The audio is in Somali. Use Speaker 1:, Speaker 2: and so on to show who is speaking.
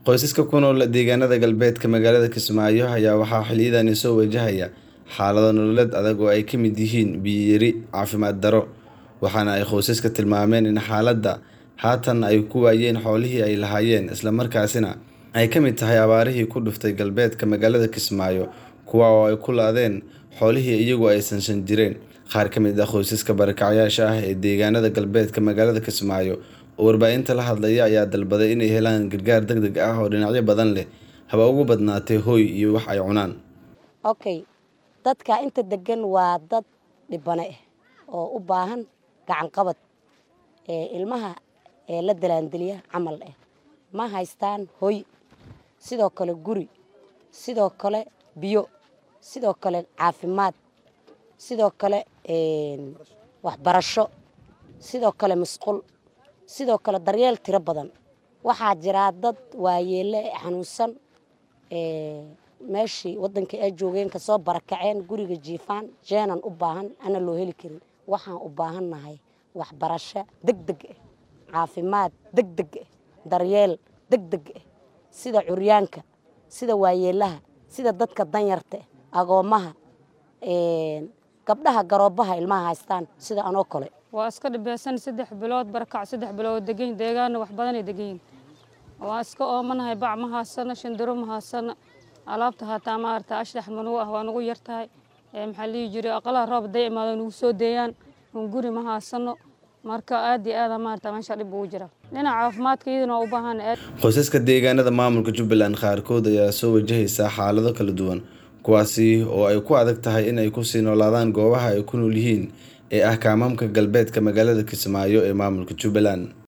Speaker 1: Qoysaska ku nool deegaanada galbeedka magaalada Kismaayo ayaa waxaa xilliyadani soo wajahaya xaalado nololeed adag oo ay ka mid yihiin biyo yari, caafimaad darro, waxaana ay qoysasku tilmaameen in xaaladda haatan ay ku waayeen xoolihii ay lahaayeen isla markaasina ay ka mid tahay abaarihii ku dhuftay galbeedka magaalada Kismaayo kuwa oo ay ku laadeen xoolihii iyagu ay sansan jireen. Qaar ka mid ah qoysaska barakacayaasha ah ee deegaanada galbeedka magaalada Kismaayo oo warbaahinta la hadlaya ayaa dalbaday inay helaan gargaar degdeg ah oo dhinacyo badan leh haba ugu badnaatee hoy iyo wax ay cunaan.
Speaker 2: okay dadka inta degan waa dad dhibane ah oo u baahan gacan qabad ee ilmaha ee la dalaandeliya camal ah ma haystaan hoy sidoo kale guri sidoo kale biyo sidoo kale caafimaad sidoo kale waxbarasho sidoo kale musqul sidoo kale daryeel tiro badan waxaa jiraa dad waayeele xanuunsan meeshii wadankii ay joogeen kasoo barakaceen guriga jiifaan jeenan u baahan ana loo heli karin waxaan u baahannahay waxbarasho degdeg ah caafimaad degdeg ah daryeel degdeg ah sida curyaanka sida waayeelaha sida dadka danyarta ah agoomaha gabdhaha garoobaha ilmaha haystaan sida anoo kale
Speaker 3: waa iska dhibeysan saddex bilood barakac saddex bilood degan deegaana wax badanay deganyihin waa iska oomanahay bac ma haasano shandiro ma haasano alaabta haataa maarata ashdax manugu ah waa nagu yartahay maxaa lihi jiray aqalaha roob haday imaado nagu soo deeyaan un guri ma haasano marka aad iyo aada maarata meesha dhib ugu jira dhinaca caafimaadka iyadana waa u baahan
Speaker 1: qoysaska deegaanada maamulka jubbaland qaarkood ayaa soo wajahaysa xaalado kala duwan kuwaasi oo ay ku adag tahay in ay kusii noolaadaan goobaha ay ku nool yihiin ee ah kaamaamka galbeedka magaalada kismaayo ee maamulka jubbaland